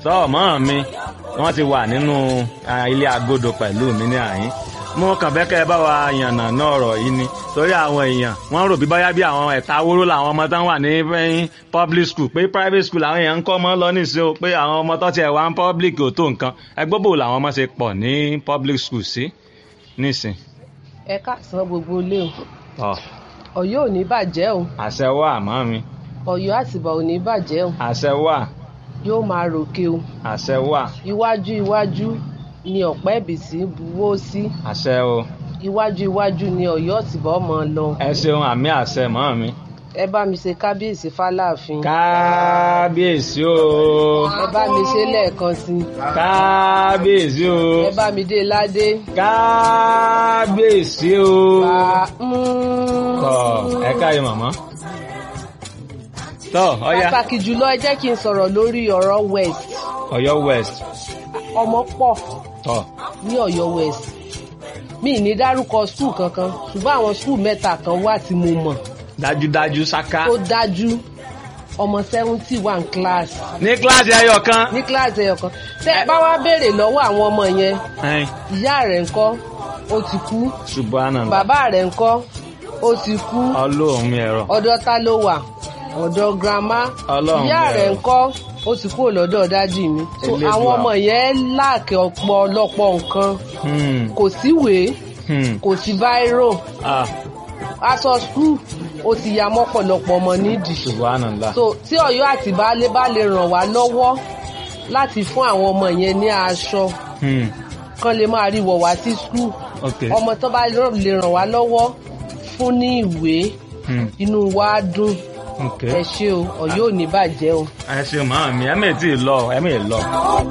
tọ́ ọmọ mi wọ́n ti wà nínú ah, ilé agodo pẹ̀lú mi ní àyín mo kàn fẹ́ kẹ́ ẹ bá wa yànnà náà ọ̀rọ̀ yìí ni torí àwọn èèyàn wọ́n rò bí báyá bí àwọn ẹ̀ta wóró làwọn ọmọ tán wà ní eh, public school pé private school làwọn èèyàn ń kọ́ ọmọ lọ nísìnyí o pé àwọn ọmọ tó tiẹ̀ wá ń public ò tó nǹkan ẹgbẹ́ bò làwọn ọmọ ṣe pọ̀ ní public school sí nísìn. ẹ káàsán gbogbo ilé ọ o Ọ̀yọ́ ò ní bàjẹ́ o àṣẹ wà mọ́ mi Ọ̀yọ́ àtìbà ò ní bàjẹ́ o àṣẹ wà yóò máa ròkè o àṣẹ wà iwájú iwájú ni ọ̀pẹ́ ìbísí buwó sí àṣẹ o iwájú iwájú ni Ọ̀yọ́ àtìbà ọmọ lọ ẹ ṣeun àmì àṣẹ mọ́ mi. ẹ bá mi ṣe kábíyèsí fáláàfin kábíyèsí o ẹ bá mi ṣe lẹ́ẹ̀kan sí i kábíyèsí o ẹ bá mi dé ládé kábíyèsí o. bá tọ ẹ káyọ màmá. tọ ọya pàtàkì jùlọ ẹ jẹ́ kí n sọ̀rọ̀ lórí ọ̀rọ̀ west Ọ̀yọ́ west ọmọ pọ̀ tọ ní Ọ̀yọ́ west mi ní dárúkọ skul kankan ṣùgbọ́n àwọn skul mẹ́ta kan wà tí mo mọ̀ dájúdájú ṣáká. tó dájú ọmọ seventy one class ní kíláàsì ẹyọ kan. ní kíláàsì ẹyọ kan tẹ́ ẹ bá wá béèrè lọ́wọ́ àwọn ọmọ yẹn ẹn, ìyá rẹ̀ ńkọ́ ó ti kú subhanallah bàbá rẹ̀ ńkọ́ ó ti kú ọlọ́run mi ẹ̀rọ. ọ̀dọ̀ ta ló wà ọ̀dọ̀ grandma Ọlọ́run ìyá bẹ̀rẹ̀. rẹ̀ ńkọ́ ó ti kúrò lọ́dọ̀ dádì mi so Elédùà. àwọn ọmọ yẹn láàkì ọ̀pọ̀lọpọ̀ nǹkan Hmm, kò síwèé hmm, kò sí báírò ah, aṣọ skul ó ti ya mọ́pọ̀lọpọ̀ ọmọ nídìí subhanallah. so tí Ọ̀yọ́ àti baálé bá lè ràn wá lọ́wọ́ láti fún àwọn ọmọ yẹn ní aṣọ Hmm, kán lè máa rí wọ̀ wá sí skul ok. ọmọ tó bá lè ràn wá lọ́wọ́ fún ní ìwé Hmm, inú wa á dùn ok. ẹ ṣé o Ọ̀yọ́ ò ní bàjẹ́ o. ẹ ṣeun màmá mi ẹ mẹ́ẹ̀ tí ì lọ ẹ mẹ́ẹ̀ lọ.